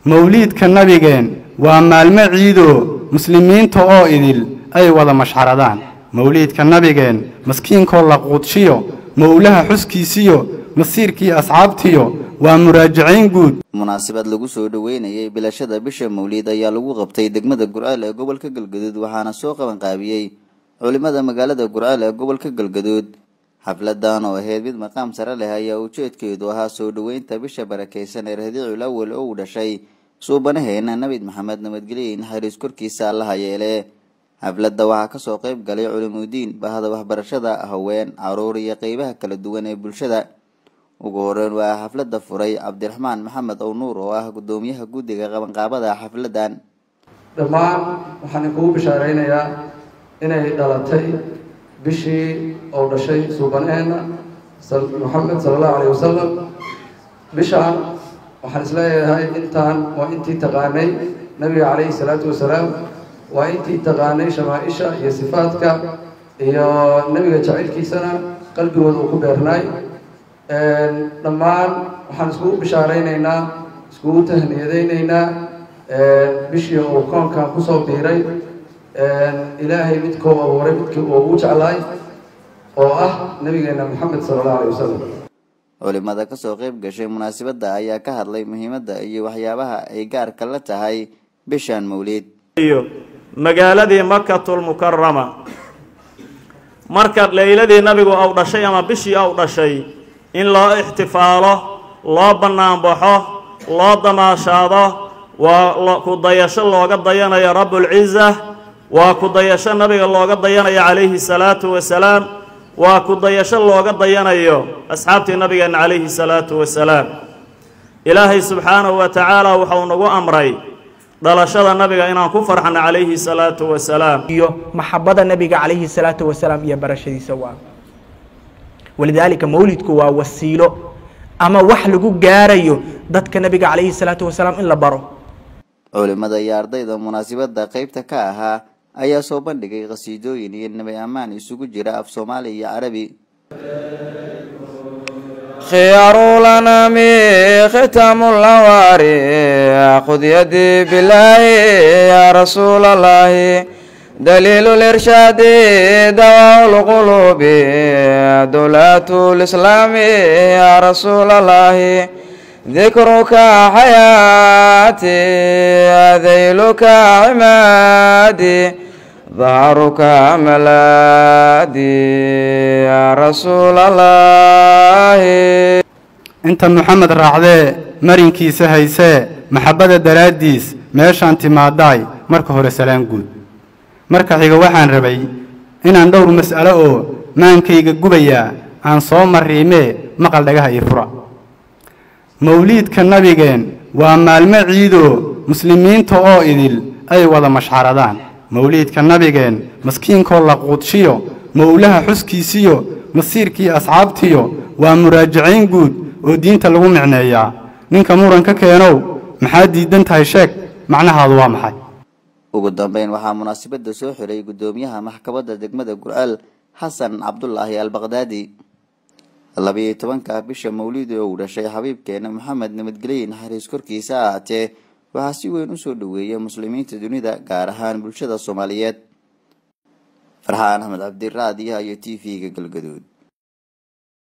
mawliidka nabigeen waa maalmo ciidoo muslimiinta oo idil ay wada mashxaradaan mawliidka nabigeen maskiinkoo la quudshiyo mowlaha xuskiisiyo masiirkii asxaabtiyo waa muraajacayn guud munaasabad lagu soo dhoweynayay bilashada bisha mawliid ayaa lagu qabtay degmada gurceel ee gobolka galgaduud waxaana soo qabanqaabiyey culimada magaalada gurceel ee gobolka galgaduud xafladan oo ahayd mid maqaam sare leh ayaa ujeedkeedu ahaa soo dhoweynta bisha barakeysan ee radiicul awal oo uu dhashay suubanaheena nabid maxamed nabadgelye naxariis korkiisa allaha yeele xafladda waxaa kasoo qeyb galay culimudiin bahda waxbarashada haween caruur iyo qeybaha kala duwan ee bulshada ugu horeyn waa xafladda furay cabdiraxmaan maxamed ow nuur oo ah gudoomiyaha guddiga qabanqaabada xafladan dhammaan waxaan kugu bishaaraynayaa inay dhalatay bishii oo dhashay suubaneena maxamed sala allahu alayh wasalam bishaan waxaan isleeyahay intaan waa intii taqaanay nabiga calayhi salaatu wasalaam waa intii taqaanay shamaaisha iyo sifaadka iyo nebiga jacaylkiisana qalbigooda uu ku beernaay dhammaan waxaan iskugu bishaaraynaynaa iskugu tahniyadaynaynaa bishii uu koonkan kusoo biiray ilaahay midkuu abuuray midkii uu ugu jeclaay oo ah nabigeena maxamed sala allahu alayh wasalam culimada kasoo qeyb gashay munaasabadda ayaa ka hadlay muhiimadda iyo waxyaabaha ay gaarka la tahay bishan mawliid iyo magaaladii makatulmukarama marka leyladii nabigu au dhashay ama bishii au dhashay in loo ixtifaalo loo bannaanbaxo loo damaashaado waa ku dayasho looga dayanayo rabbulciza waa ku dayasho nabiga looga dayanayo calayhi salaatu wasalaam waa ku dayasho looga dayanayo asxaabtii nabigeenna calayhi salaatu wasalaam ilaahay subxaanahu wa tacaala wuxuu nagu amray dhalashada nabiga inaan ku farxano calayhi salaatu wasalaam iyo maxabada nabiga calayhi salaatu wasalaam iyo barashadiisa waa walidaalika mawlidku waa wasiilo ama wax lagu gaarayo dadka nabiga calayhi salaatu wasalaam in la baro culimada iyo ardayda munaasabadda qeybta ka ahaa ayaa soo bandhigay qhasiidooyin iyo nabi ammaan isugu jira af soomaali iyo carabi خيار الأنام ختام الأواري خذ يدي بالله يا رسول الله دليل الإرشاد دواء القلوب دولة الإسلام يا رسول الله ذكرك حياتي ذيلك عمادي ظهرك ملادي يا رسول الله inta maxamed raacdee marinkiisa haysee maxabbada daraaddiis meeshaan timaadaay marka hore salaan guud marka xiga waxaan rabay inaan dhowr mas'alo oo maankayga gubayaa aan soo mariimee maqal dhagaha io fura mawliidka nabigeen waa maalmo ciidoo muslimiinta oo idil ay wada mashxaradaan mawliidka nabigeen maskiinkoo la quudshiyo mowlaha xuskiisiyo masiirkii asxaabtiyo waa muraajacayn guud oo diinta lagu micneeyaa ninka muran ka keenow maxaad diidan tahay sheeg macnahaadu waa maxay ugu dambeyn waxaa munaasabadda soo xiray guddoomiyaha maxkamadda degmada gurceel xasan cabdulaahi albaqdaadi labiyo tobanka bisha mawlidi oo uu dhashay xabiibkeena maxamed nabadgelye naxariis korkiisa ahaatee waxaa si weyn usoo dhoweeya muslimiinta dunida gaar ahaan bulshada soomaaliyeed farxaan axmed cabdiraadiyaha iyo t v-ga galgaduud